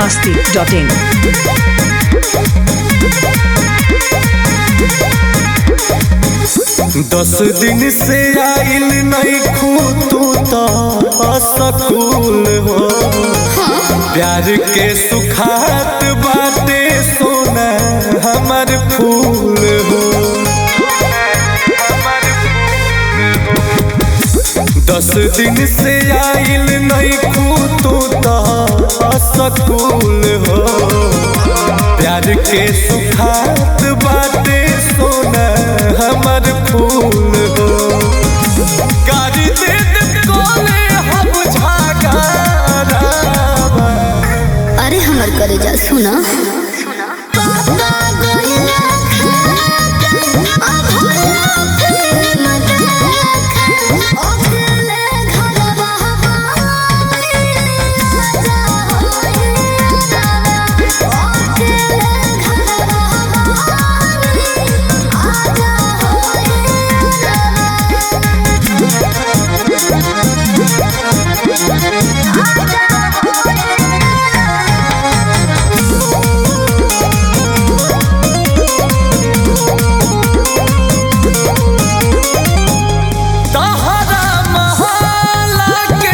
masti.in. दस दिन से आइल नहीं खू तू तो असकूल हो प्यार के सुखात बाटे सोना हमर फूल हो दस दिन से आइल नहीं खू तू तो असकूल हो प्यार के सुखात बाटे सोना हमर फूल हो गाड़ी दे दे कोले हम झागारावा अरे हमर करे जा सुना तहरा महला के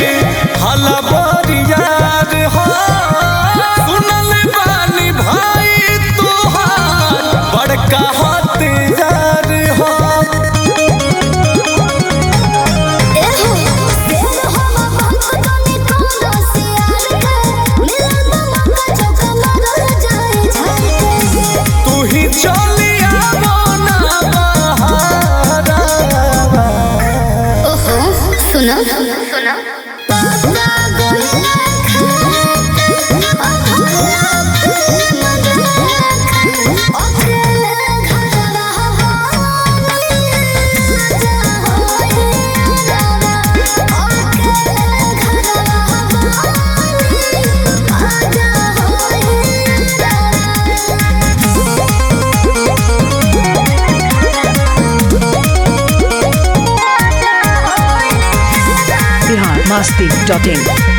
हलबरियार हो सुनल बानी भाई तोहार बड़का हथियार हो तू ही चलिया मोना बहारावा ओहो सुना सुना Bihar masti.in.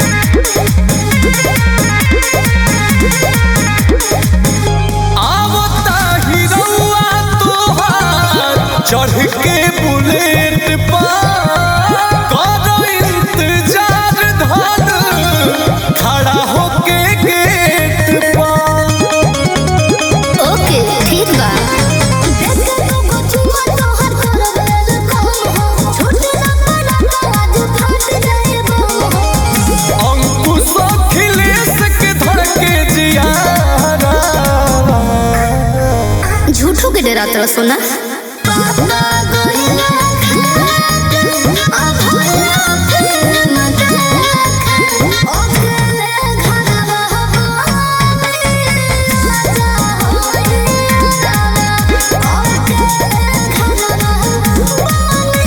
आवता हिरौआ तोहार चढ़ के बुलेट पर करो इंतजार धन खड़ा होके गेट पर ओके ठीक बा अंकुश अखिलेश के धड़के जियारा झूठो के डरा तरह सोना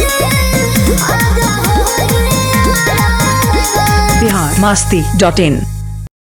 Bihar masti.in.